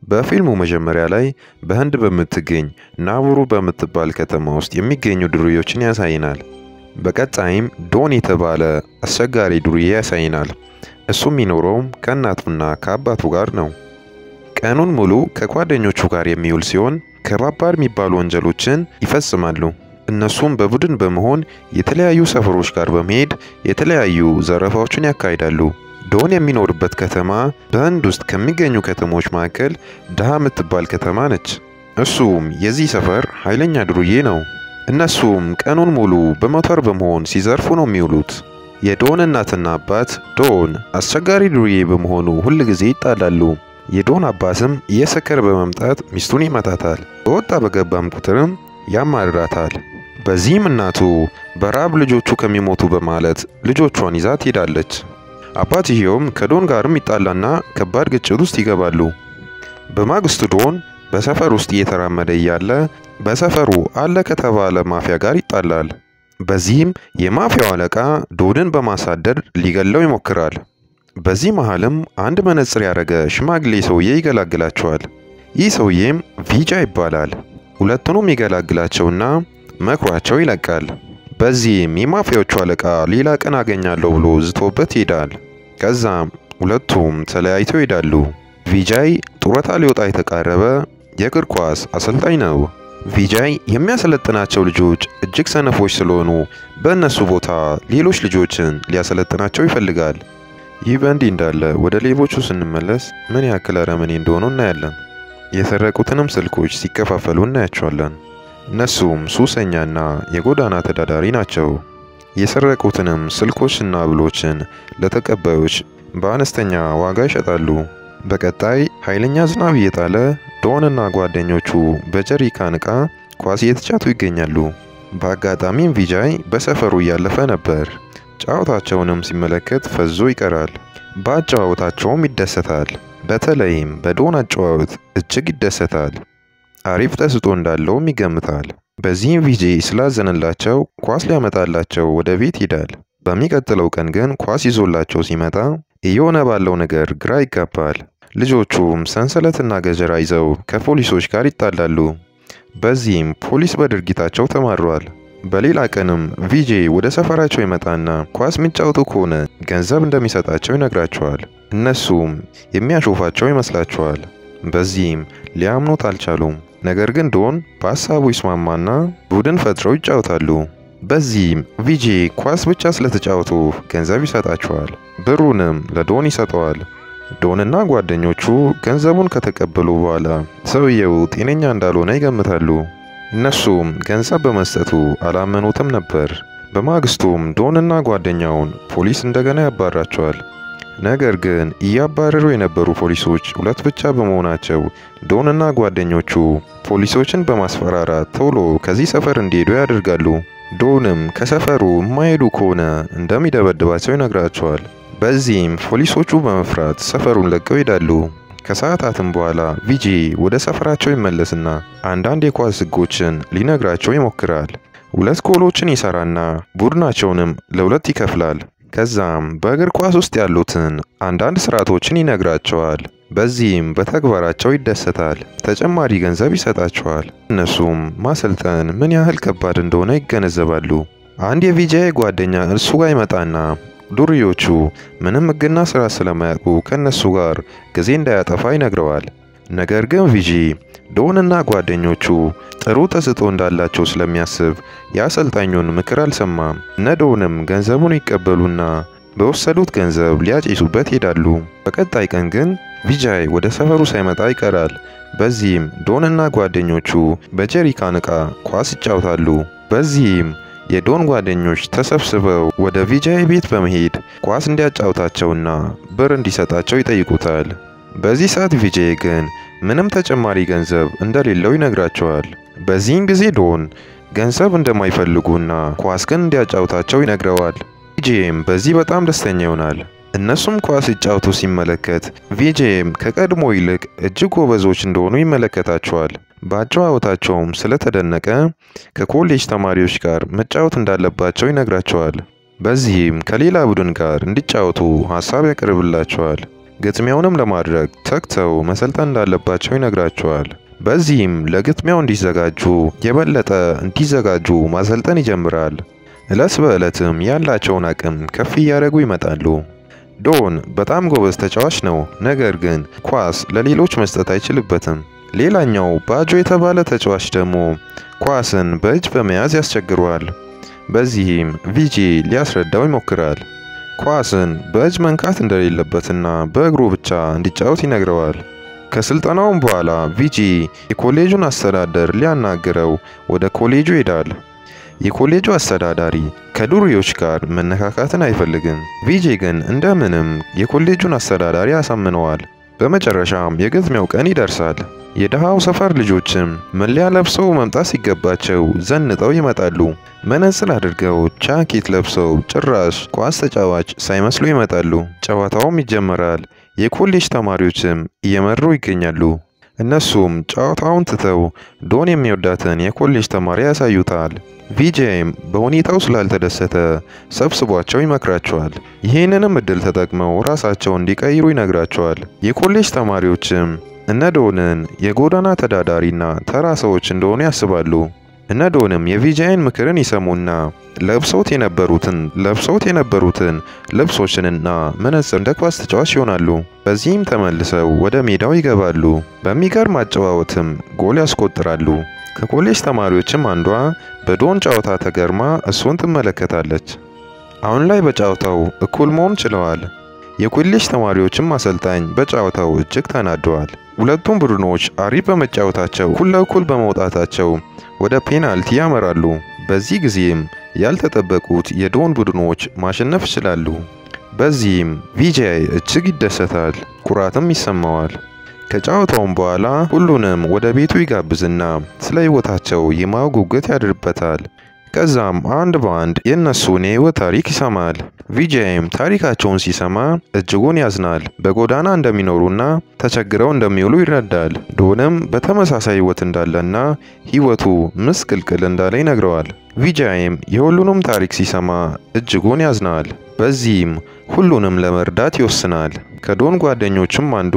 በፊልሙ መጀመሪያ ላይ በህንድ በምትገኝ ናቡሩ በምትባል ከተማ ውስጥ የሚገኙ ዱርዬዎችን ያሳይናል። በቀጣይም ዶን የተባለ አስቸጋሪ ዱርዬ ያሳይናል። እሱ የሚኖረውም ከእናቱና ከአባቱ ጋር ነው። ቀኑን ሙሉ ከጓደኞቹ ጋር የሚውል ሲሆን ከባባድ የሚባሉ ወንጀሎችን ይፈጽማሉ። እነሱም በቡድን በመሆን የተለያዩ ሰፈሮች ጋር በመሄድ የተለያዩ ዘረፋዎችን ያካሂዳሉ። ዶን የሚኖርበት ከተማ በህንድ ውስጥ ከሚገኙ ከተሞች መካከል ድሃ የምትባል ከተማ ነች። እሱም የዚህ ሰፈር ኃይለኛ ዱርዬ ነው። እነሱም ቀኑን ሙሉ በሞተር በመሆን ሲዘርፉ ነው የሚውሉት። የዶን እናትና አባት ዶን አስቸጋሪ ዱርዬ በመሆኑ ሁል ጊዜ ይጣላሉ። የዶን አባትም እየሰከረ በመምጣት ሚስቱን ይመታታል። በወጣ በገባም ቁጥርም ያማርራታል። በዚህም እናቱ በራብ ልጆቹ ከሚሞቱ በማለት ልጆቿን ይዛ ትሄዳለች። አባትየውም ከዶን ጋርም ይጣላና ከባድ ግጭት ውስጥ ይገባሉ። በማግስቱ ዶን በሰፈር ውስጥ እየተራመደ እያለ በሰፈሩ አለ ከተባለ ማፊያ ጋር ይጣላል። በዚህም የማፊያው አለቃ ዶንን በማሳደድ ሊገለው ይሞክራል። በዚህ መሃልም አንድ መነጽር ያደረገ ሽማግሌ ሰውዬ ይገላግላቸዋል። ይህ ሰውዬም ቪጃ ይባላል። ሁለቱንም ይገላግላቸውና መክሯቸው ይለቃል። በዚህም የማፊያዎቹ አለቃ ሌላ ቀን አገኛለሁ ብሎ ዝቶበት ይሄዳል። ከዛም ሁለቱም ተለያይተው ይሄዳሉ። ቪጃይ ጡረታ ሊወጣ የተቃረበ የእግር ኳስ አሰልጣኝ ነው። ቪጃይ የሚያሰለጥናቸው ልጆች እጅግ ሰነፎች ስለሆኑ በእነሱ ቦታ ሌሎች ልጆችን ሊያሰለጥናቸው ይፈልጋል። ይህ በእንዲህ እንዳለ ወደ ሌቦቹ ስንመለስ ምን ያክል አረመኔ እንደሆኑ እናያለን። የሰረቁትንም ስልኮች ሲከፋፈሉ እናያቸዋለን። እነሱም ሱሰኛና የጎዳና ተዳዳሪ ናቸው። የሰረቁትንም ስልኮችና ብሎችን ለተቀባዮች በአነስተኛ ዋጋ ይሸጣሉ። በቀጣይ ኃይለኛ ዝናብ እየጣለ ዶንና ጓደኞቹ በጀሪካን ዕቃ ኳስ እየተጫቱ ይገኛሉ። በአጋጣሚም ቪጃይ በሰፈሩ እያለፈ ነበር። ጨዋታቸውንም ሲመለከት ፈዞ ይቀራል። በአጨዋወታቸውም ይደሰታል። በተለይም በዶን አጨዋወት እጅግ ይደሰታል። አሪፍ ተስጦ እንዳለውም ይገምታል። በዚህም ቪጄ ስላዘነላቸው ኳስ ሊያመጣላቸው ወደ ቤት ይሄዳል። በሚቀጥለው ቀን ግን ኳስ ይዞላቸው ሲመጣ እየሆነ ባለው ነገር ግራ ይጋባል። ልጆቹም ሰንሰለትና ገጀራ ይዘው ከፖሊሶች ጋር ይጣላሉ። በዚህም ፖሊስ በድርጊታቸው ተማሯል። በሌላ ቀንም ቪጄ ወደ ሰፈራቸው ይመጣና ኳስ የሚጫወቱ ከሆነ ገንዘብ እንደሚሰጣቸው ይነግራቸዋል። እነሱም የሚያሾፋቸው ይመስላቸዋል። በዚህም ሊያምኑት አልቻሉም። ነገር ግን ዶን በሀሳቡ ይስማማና ቡድን ፈጥረው ይጫወታሉ። በዚህም ቪጄ ኳስ ብቻ ስለተጫወቱ ገንዘብ ይሰጣቸዋል። ብሩንም ለዶን ይሰጠዋል። ዶንና ጓደኞቹ ገንዘቡን ከተቀበሉ በኋላ ሰውየው ጤነኛ እንዳልሆነ ይገምታሉ። እነሱም ገንዘብ በመስጠቱ አላመኑትም ነበር። በማግስቱም ዶንና ጓደኛውን ፖሊስ እንደገና ያባራቸዋል። ነገር ግን እያባረሩ የነበሩ ፖሊሶች ሁለት ብቻ በመሆናቸው ዶንና ጓደኞቹ ፖሊሶችን በማስፈራራት ቶሎ ከዚህ ሰፈር እንዲሄዱ ያደርጋሉ። ዶንም ከሰፈሩ የማይሄዱ ከሆነ እንደሚደበድባቸው ይነግራቸዋል። በዚህም ፖሊሶቹ በመፍራት ሰፈሩን ለቀው ይሄዳሉ። ከሰዓታትም በኋላ ቪጂ ወደ ሰፈራቸው ይመለስና አንዳንድ የኳስ ሕጎችን ሊነግራቸው ይሞክራል። ሁለት ጎሎችን ይሰራና ቡድናቸውንም ለሁለት ይከፍላል። ከዛም በእግር ኳስ ውስጥ ያሉትን አንዳንድ ስርዓቶችን ይነግራቸዋል። በዚህም በተግባራቸው ይደሰታል። ተጨማሪ ገንዘብ ይሰጣቸዋል። እነሱም ማሰልጠን ምን ያህል ከባድ እንደሆነ ይገነዘባሉ። አንድ የቪጃይ ጓደኛ እርሱ ጋር ይመጣና ዱርዮቹ ምንም ሕግና ስራ ስለማያውቁ ከእነሱ ጋር ጊዜ እንዳያጠፋ ይነግረዋል። ነገር ግን ቪጂ ዶንና ጓደኞቹ ጥሩ ተስጦ እንዳላቸው ስለሚያስብ የአሰልጣኙን ምክር አልሰማም። እነ ዶንም ገንዘቡን ይቀበሉና በወሰዱት ገንዘብ ሊያጭሱበት ይሄዳሉ። በቀጣይ ቀን ግን ቪጃይ ወደ ሰፈሩ ሳይመጣ ይቀራል። በዚህም ዶንና ጓደኞቹ በጀሪካን ዕቃ ኳስ ይጫወታሉ። በዚህም የዶን ጓደኞች ተሰብስበው ወደ ቪጃይ ቤት በመሄድ ኳስ እንዲያጫውታቸውና ብር እንዲሰጣቸው ይጠይቁታል። በዚህ ሰዓት ቪጃይ ግን ምንም ተጨማሪ ገንዘብ እንደሌለው ይነግራቸዋል። በዚህም ጊዜ ዶን ገንዘብ እንደማይፈልጉና ኳስ ግን እንዲያጫውታቸው ይነግረዋል። ቪጄም በዚህ በጣም ደስተኛ ይሆናል። እነሱም ኳስ ሲጫወቱ ሲመለከት ቪጄም ከቀድሞ ይልቅ እጅግ ጎበዞች እንደሆኑ ይመለከታቸዋል። በአጨዋወታቸውም ስለተደነቀ ከኮሌጅ ተማሪዎች ጋር መጫወት እንዳለባቸው ይነግራቸዋል። በዚህም ከሌላ ቡድን ጋር እንዲጫወቱ ሀሳብ ያቀርብላቸዋል። ግጥሚያውንም ለማድረግ ተግተው መሰልጠን እንዳለባቸው ይነግራቸዋል። በዚህም ለግጥሚያው እንዲዘጋጁ የበለጠ እንዲዘጋጁ ማሰልጠን ይጀምራል። ዕለት በዕለትም ያላቸውን አቅም ከፍ እያደረጉ ይመጣሉ። ዶን በጣም ጎበዝ ተጫዋች ነው፣ ነገር ግን ኳስ ለሌሎች መስጠት አይችልበትም። ሌላኛው ባጆ የተባለ ተጫዋች ደግሞ ኳስን በእጅ በመያዝ ያስቸግረዋል። በዚህም ቪጂ ሊያስረዳው ይሞክራል። ኳስን በእጅ መንካት እንደሌለበትና በእግሩ ብቻ እንዲጫወት ይነግረዋል። ከስልጠናውም በኋላ ቪጂ የኮሌጁን አስተዳደር ሊያናግረው ወደ ኮሌጁ ይሄዳል። የኮሌጁ አስተዳዳሪ ከዱርዮች ጋር መነካካትን አይፈልግም። ቪጂ ግን እንደምንም የኮሌጁን አስተዳዳሪ ያሳምነዋል። በመጨረሻም የግጥሚያው ቀን ይደርሳል። የድሃው ሰፈር ልጆችም መለያ ለብሰው መምጣት ሲገባቸው ዘንጠው ይመጣሉ። መነጽር አድርገው ጃኬት ለብሰው ጭራሽ ኳስ ተጫዋች ሳይመስሉ ይመጣሉ። ጨዋታውም ይጀመራል። የኮሌጅ ተማሪዎችም እየመሩ ይገኛሉ። እነሱም ጨዋታውን ትተው ዶን የሚወዳትን የኮሌጅ ተማሪ ያሳዩታል። ቪጄም በሁኔታው ስላልተደሰተ ሰብስቧቸው ይመክራቸዋል። ይህንንም እድል ተጠቅመው ራሳቸውን እንዲቀይሩ ይነግራቸዋል። የኮሌጅ ተማሪዎችም እነ ዶንን የጎዳና ተዳዳሪና ተራ ሰዎች እንደሆኑ ያስባሉ። እነ ዶንም የቪጃይን ምክርን ይሰሙና ለብሰውት የነበሩትን ለብሰውት የነበሩትን ልብሶችንና መነጽር እንደ ኳስ ተጫዋች ይሆናሉ። በዚህም ተመልሰው ወደ ሜዳው ይገባሉ። በሚገርም አጨዋወትም ጎል ያስቆጥራሉ። ከኮሌጅ ተማሪዎችም አንዷ በዶን ጨዋታ ተገርማ እሱን ትመለከታለች። አሁን ላይ በጨዋታው እኩል መሆን ችለዋል። የኮሌጅ ተማሪዎችም አሰልጣኝ በጨዋታው እጅግ ተናደዋል። ሁለቱም ቡድኖች አሪፍ በመጫወታቸው እኩል ለእኩል በመውጣታቸው ወደ ፔናልቲ ያመራሉ። በዚህ ጊዜም ያልተጠበቁት የዶን ቡድኖች ማሸነፍ ይችላሉ። በዚህም ቪጃይ እጅግ ይደሰታል፣ ኩራትም ይሰማዋል። ከጨዋታውም በኋላ ሁሉንም ወደ ቤቱ ይጋብዝና ስለ ሕይወታቸው የማወቅ ጉጉት ያድርበታል። ከዛም አንድ በአንድ የእነሱን የህይወት ታሪክ ይሰማል። ቪጃይም ታሪካቸውን ሲሰማ እጅጉን ያዝናል። በጎዳና እንደሚኖሩና ተቸግረው እንደሚውሉ ይረዳል። ዶንም በተመሳሳይ ህይወት እንዳለና ህይወቱ ምስቅልቅል እንዳለ ይነግረዋል። ቪጃይም የሁሉንም ታሪክ ሲሰማ እጅጉን ያዝናል። በዚህም ሁሉንም ለመርዳት ይወስናል። ከዶን ጓደኞችም አንዱ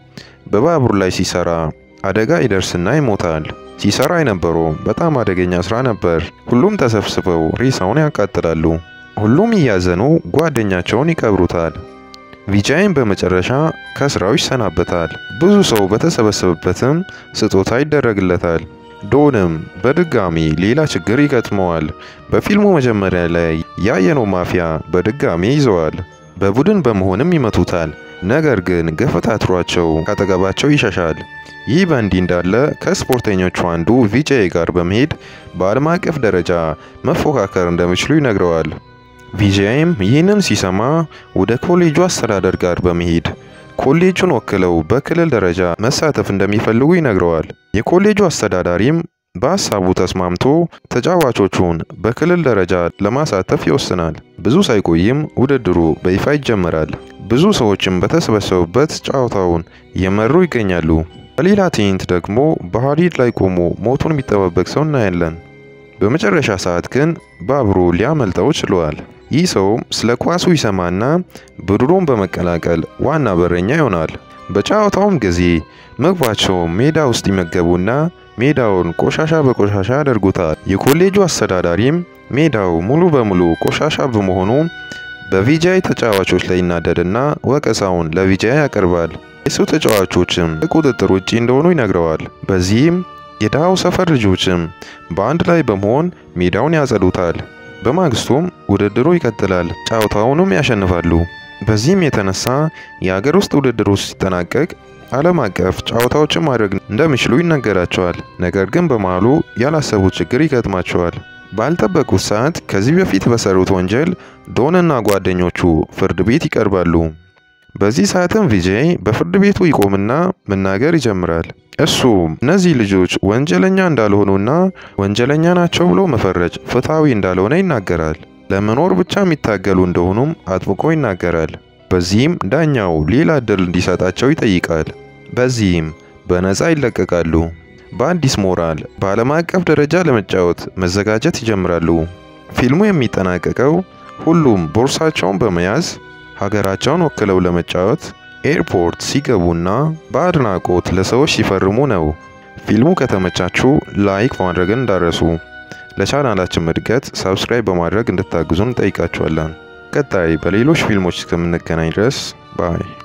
በባቡር ላይ ሲሰራ አደጋ ይደርስና ይሞታል። ሲሰራ የነበረው በጣም አደገኛ ስራ ነበር። ሁሉም ተሰብስበው ሬሳውን ያቃጥላሉ። ሁሉም እያዘኑ ጓደኛቸውን ይቀብሩታል። ቪጃይም በመጨረሻ ከስራው ይሰናበታል። ብዙ ሰው በተሰበሰበበትም ስጦታ ይደረግለታል። ዶንም በድጋሚ ሌላ ችግር ይገጥመዋል። በፊልሙ መጀመሪያ ላይ ያየነው ማፊያ በድጋሚ ይዘዋል። በቡድን በመሆንም ይመቱታል። ነገር ግን ገፈታትሯቸው ካጠገባቸው ይሸሻል። ይህ በእንዲህ እንዳለ ከስፖርተኞቹ አንዱ ቪጃይ ጋር በመሄድ በዓለም አቀፍ ደረጃ መፎካከር እንደሚችሉ ይነግረዋል። ቪጃይም ይህንን ሲሰማ ወደ ኮሌጁ አስተዳደር ጋር በመሄድ ኮሌጁን ወክለው በክልል ደረጃ መሳተፍ እንደሚፈልጉ ይነግረዋል። የኮሌጁ አስተዳዳሪም በሀሳቡ ተስማምቶ ተጫዋቾቹን በክልል ደረጃ ለማሳተፍ ይወስናል። ብዙ ሳይቆይም ውድድሩ በይፋ ይጀመራል። ብዙ ሰዎችም በተሰበሰቡበት ጨዋታውን እየመሩ ይገኛሉ። በሌላ ትዕይንት ደግሞ በሀዲድ ላይ ቆሞ ሞቱን የሚጠባበቅ ሰው እናያለን። በመጨረሻ ሰዓት ግን ባቡሩ ሊያመልጠው ችሏል። ይህ ሰውም ስለ ኳሱ ይሰማና ቡድኑን በመቀላቀል ዋና በረኛ ይሆናል። በጨዋታውም ጊዜ ምግባቸውን ሜዳ ውስጥ ይመገቡና ሜዳውን ቆሻሻ በቆሻሻ ያደርጉታል። የኮሌጁ አስተዳዳሪም ሜዳው ሙሉ በሙሉ ቆሻሻ በመሆኑ በቪጃይ ተጫዋቾች ላይ ይናደድና ወቀሳውን ለቪጃይ ያቀርባል። የሱ ተጫዋቾችም ከቁጥጥር ውጪ እንደሆኑ ይነግረዋል። በዚህም የድሃው ሰፈር ልጆችም በአንድ ላይ በመሆን ሜዳውን ያጸዱታል። በማግስቱም ውድድሩ ይቀጥላል። ጨዋታውንም ያሸንፋሉ። በዚህም የተነሳ የሀገር ውስጥ ውድድሩ ሲጠናቀቅ ዓለም አቀፍ ጨዋታዎችን ማድረግ እንደሚችሉ ይነገራቸዋል። ነገር ግን በመሃሉ ያላሰቡት ችግር ይገጥማቸዋል። ባልጠበቁት ሰዓት ከዚህ በፊት በሰሩት ወንጀል ዶንና ጓደኞቹ ፍርድ ቤት ይቀርባሉ። በዚህ ሰዓትም ቪጄይ በፍርድ ቤቱ ይቆምና መናገር ይጀምራል። እሱ እነዚህ ልጆች ወንጀለኛ እንዳልሆኑና ወንጀለኛ ናቸው ብሎ መፈረጅ ፍትሐዊ እንዳልሆነ ይናገራል። ለመኖር ብቻ የሚታገሉ እንደሆኑም አጥብቆ ይናገራል። በዚህም ዳኛው ሌላ እድል እንዲሰጣቸው ይጠይቃል። በዚህም በነፃ ይለቀቃሉ። በአዲስ ሞራል በዓለም አቀፍ ደረጃ ለመጫወት መዘጋጀት ይጀምራሉ። ፊልሙ የሚጠናቀቀው ሁሉም ቦርሳቸውን በመያዝ ሀገራቸውን ወክለው ለመጫወት ኤርፖርት ሲገቡና በአድናቆት ለሰዎች ሲፈርሙ ነው። ፊልሙ ከተመቻችሁ ላይክ ማድረግን እንዳረሱ። ለቻናላችን እድገት ሰብስክራይብ በማድረግ እንድታግዙን እንጠይቃችኋለን። ቀጣይ በሌሎች ፊልሞች እስከምንገናኝ ድረስ ባይ